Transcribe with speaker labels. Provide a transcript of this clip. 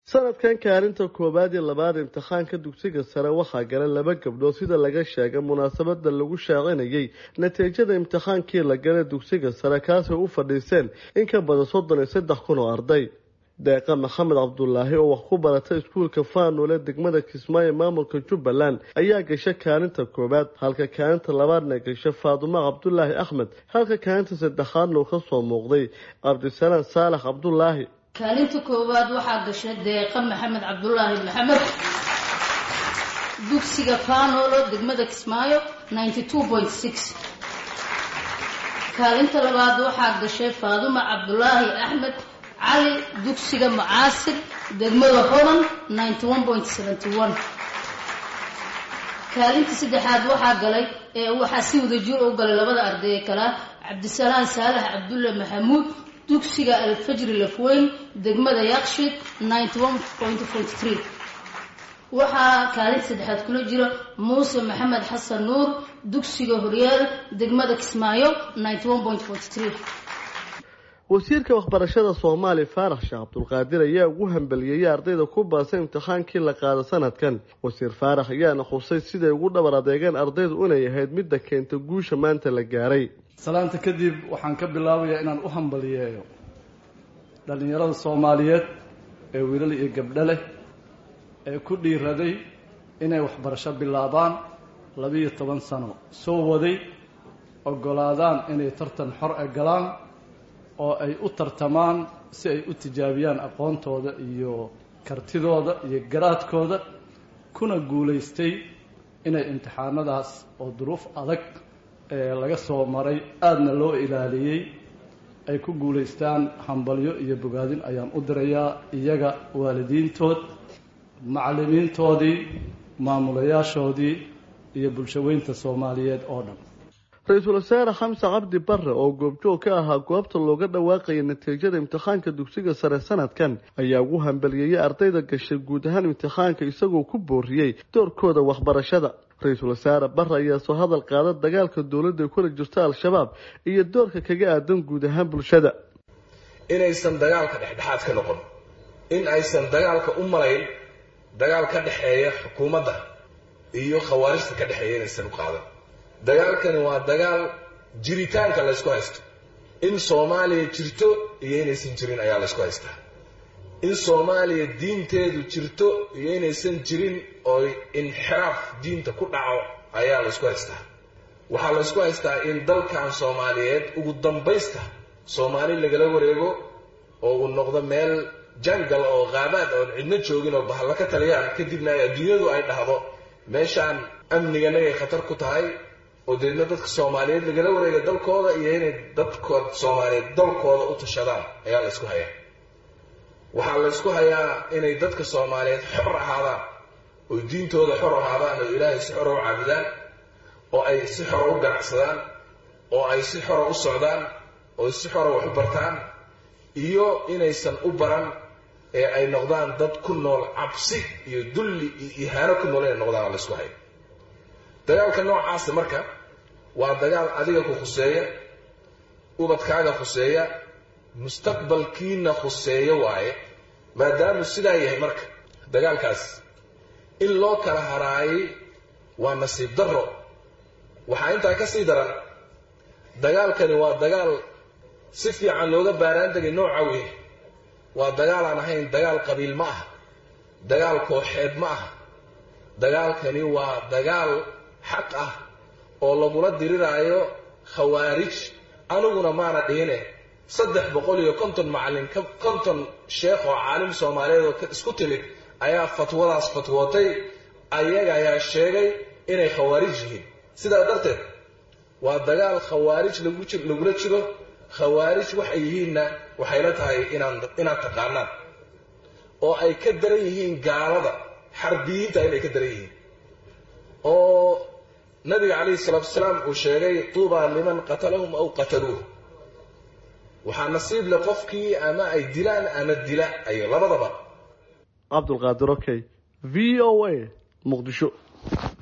Speaker 1: sanadkan kaalinta koowaad iyo labaad imtixaanka dugsiga sare waxaa galay laba gabdhood sida laga sheegay munaasabada lagu shaacinayay natiijada imtixaankii la galay dugsiga sare kaasay u fadhiiseen in ka badan soddon iyo saddex kun oo arday deeqa maxamed cabdulaahi oo wax ku baratay iskuulka faanule degmada kismaayo maamulka jubbaland ayaa gasha kaalinta koowaad halka kaalinta labaadna gasha faadumo cabdulaahi axmed halka kaalinta saddexaadna uu ka soo muuqday cabdisalaan saalax cabdulaahi
Speaker 2: kaalinta koowaad waxaa gashay deeqa maxamed cabdulaahi maxamed dugsiga faanolo degmada kismaayo kaalinta labaad waxaa gashay faaduma cabdulaahi axmed cali dugsiga macaasir degmada hodan kaalinta saddexaad waxaa galay ee waxaa si wadajir u galay labada arday ee kalea cabdisalaan saalax cabdulle maxamuud dugsiga alfajri lafweyn degmada yaqshid waxaa kaalinta saddexaad kula jira muuse maxamed xasan nuur dugsiga horyaal degmada kismaayo
Speaker 1: wasiirka waxbarashada soomaaliya faarax sheekh cabdulqaadir ayaa ugu hambaliyeeyay ardayda ku baasay imtixaankii la qaada sanadkan wasiir faarax ayaana xusay siday ugu dhabar adeegeen ardaydu inay ahayd midda keenta guusha maanta la gaaray
Speaker 3: salaanta kadib waxaan ka bilaabayaa inaan u hambaliyeeyo dhallinyarada soomaaliyeed ee wiilal iyo gabdho leh ee ku dhiiraday inay waxbarasho bilaabaan labiiyo toban sano soo waday oggolaadaan inay tartan xor e galaan oo ay u tartamaan si ay u tijaabiyaan aqoontooda iyo kartidooda iyo garaadkooda kuna guulaystay inay imtixaanadaas oo duruuf adag ee laga soo maray aadna loo ilaaliyey ay ku guulaystaan hambalyo iyo bogaadin ayaan u dirayaa iyaga waalidiintood macallimiintoodii maamulayaashoodii iyo bulshaweynta soomaaliyeed oo dhan
Speaker 1: ra-iisul wasaare xamse cabdi barre oo goobjoog ka ahaa goobta looga dhawaaqaya natiijada imtixaanka dugsiga sare sanadkan ayaa ugu hambaliyeeyay ardayda gashay guud ahaan imtixaanka isagoo ku booriyey doorkooda waxbarashada ra-iisul wasaare barre ayaa soo hadal qaada dagaalka dowladda ay kula jirto al-shabaab iyo doorka kaga aadan guud ahaan bulshada
Speaker 4: inaysan dagaalka dhexdhexaad ka noqon in aysan dagaalka u malayn dagaal ka dhexeeya xukuumadda iyo khawaarijta ka dhexeeya inaysan u qaadan dagaalkani waa dagaal jiritaanka laysku haysto in soomaaliya jirto iyo inaysan jirin ayaa laysku haystaa in soomaaliya diinteedu jirto iyo inaysan jirin oo inxiraaf diinta ku dhaco ayaa laysku haystaa waxaa laysku haystaa in dalkan soomaaliyeed ugu dambaysta soomaali lagala wareego oo uu noqdo meel jangal oo qaabaad oon cidno joogin oo bahalla ka taliyaan kadibna adduunyadu ay dhahdo meeshaan amniganagay khatar ku tahay oo deedna dadka soomaaliyeed lagala wareega dalkooda iyo inay dadkood soomaaliyeed dalkooda u tashadaan ayaa laysku hayaa waxaa laysku hayaa inay dadka soomaaliyeed xor ahaadaan oo diintooda xor ahaadaan oo ilaahay si xora u caabudaan oo ay si xora u ganacsadaan oo ay si xora u socdaan oo si xora wax u bartaan iyo inaysan u baran ee ay noqdaan dad ku nool cabsi iyo dulli iyo ihaano ku nool inay noqdaan laysku hayo dagaalka noocaasa marka waa dagaal adiga ku khuseeya ubadkaaga khuseeya mustaqbalkiina khuseeya waaye maadaamu sidaa yahay marka dagaalkaas in loo kala haraayay waa nasiib darro waxaa intaa ka sii daran dagaalkani waa dagaal si fiican looga baaraan degay nooca wey waa dagaal aan ahayn dagaal qabiil ma aha dagaal kooxeed ma aha dagaalkani waa dagaal xaq ah oo lagula diriraayo khawaarij aniguna maana dhihine saddex boqol iyo konton macallin konton sheekh oo caalim soomaaliyeed oo isku timid ayaa fatwadaas fatwootay ayaga ayaa sheegay inay khawaarij yihiin sidaa darteed waa dagaal khawaarij lagula jiro khawaarij waxay yihiinna waxayla tahay inaad taqaanaan oo ay ka daran yihiin gaalada xarbiyiinta inay ka daran yihiin oo nabiga calayhi salaatu wasalaam uu sheegay tuubaa liman qatalahum aw qataluuh waxaa nasiib leh qofkii ama ay dilaan ama dila ayo labadaba
Speaker 1: cabdulqaadir okay v o a muqdisho